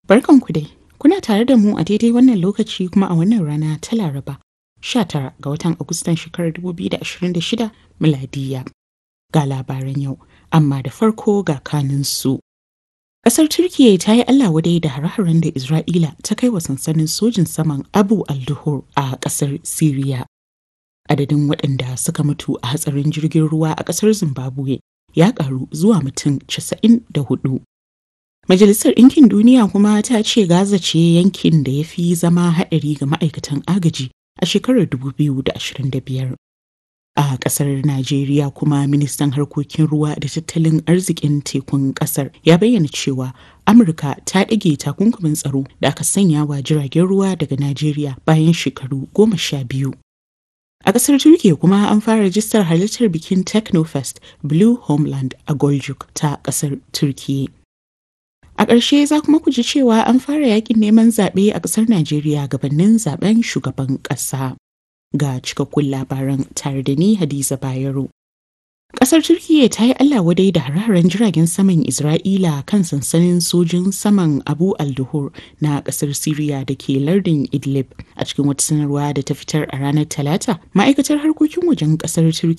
Barkanku dai, kuna tare da mu a daidai wannan lokaci kuma a wannan rana ta Laraba, 19 ga watan Agustan shekarar 2026 miladiya. Ga labaran yau, amma da farko ga kaninsu. Ƙasar Turkiyya ta yi Allah wadai da hare-haren da Isra'ila ta kai wa sansanin sojin saman Abu al-Duhur a ƙasar Siriya. Adadin waɗanda suka mutu a hatsarin jirgin ruwa a ƙasar Zimbabwe ya ƙaru zuwa mutum 94. Majalisar Ɗinkin Duniya kuma ta ce Gaza ce yankin da ya fi zama haɗari ga ma'aikatan agaji a shekarar 2025. A ƙasar Najeriya kuma ministan harkokin ruwa da tattalin arzikin tekun ƙasar ya bayyana cewa Amurka ta ɗage takunkumin tsaro da aka sanya wa jiragen ruwa daga Najeriya bayan shekaru goma sha biyu. A ƙasar Turkiyya kuma an fara rajistar halittar bikin Technofest Blue Homeland a Goljuk ta ƙasar Turkiyya. A ƙarshe za kuma ku ji cewa an fara yakin neman zaɓe a ƙasar Najeriya gabanin zaben shugaban ƙasa. Ga cikakkun labaran tare da ni Hadiza Bayero. Ƙasar Turkiyya ta yi Allah wadai da hararen jiragen saman Isra'ila kan sansanin sojin saman Abu al-Duhur na ƙasar Siriya da ke lardin Idlib a cikin wata sanarwa da ta fitar a ranar Talata. Ma'aikatar harkokin wajen ƙasar Turkiyya